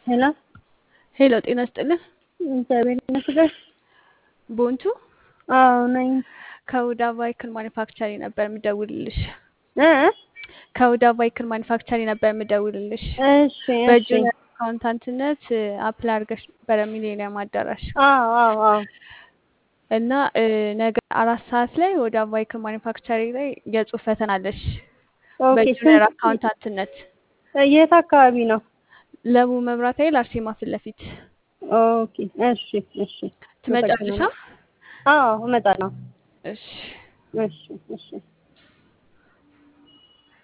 ሄሎ ሄሎ ጤና ይስጥልን። እግዚአብሔር ይመስገን። ቦንቱ አዎ ነኝ። ከውዳ ቫይክል ማኒፋክቸሪንግ ነበር የምደውልልሽ። እ ከውዳ ቫይክል ማኒፋክቸሪንግ ነበር የምደውልልሽ። እሺ እሺ። በጁኒየር አካውንታንትነት አፕላይ አድርገሽ ነበረ ሚሌኒየም አዳራሽ አዎ አዎ አዎ። እና እ፣ ነገ አራት ሰዓት ላይ ወደ ቫይክል ማኒፋክቸሪንግ ላይ የጽሁፍ ፈተና አለሽ ኦኬ። በጁኒየር ስንት አካውንታንትነት የት አካባቢ ነው? ለቡ መብራት ኃይል አርሴማ ፊት ለፊት ኦኬ። እሺ እሺ። ትመጫለሻ? አዎ እመጣለሁ። እሺ እሺ እሺ።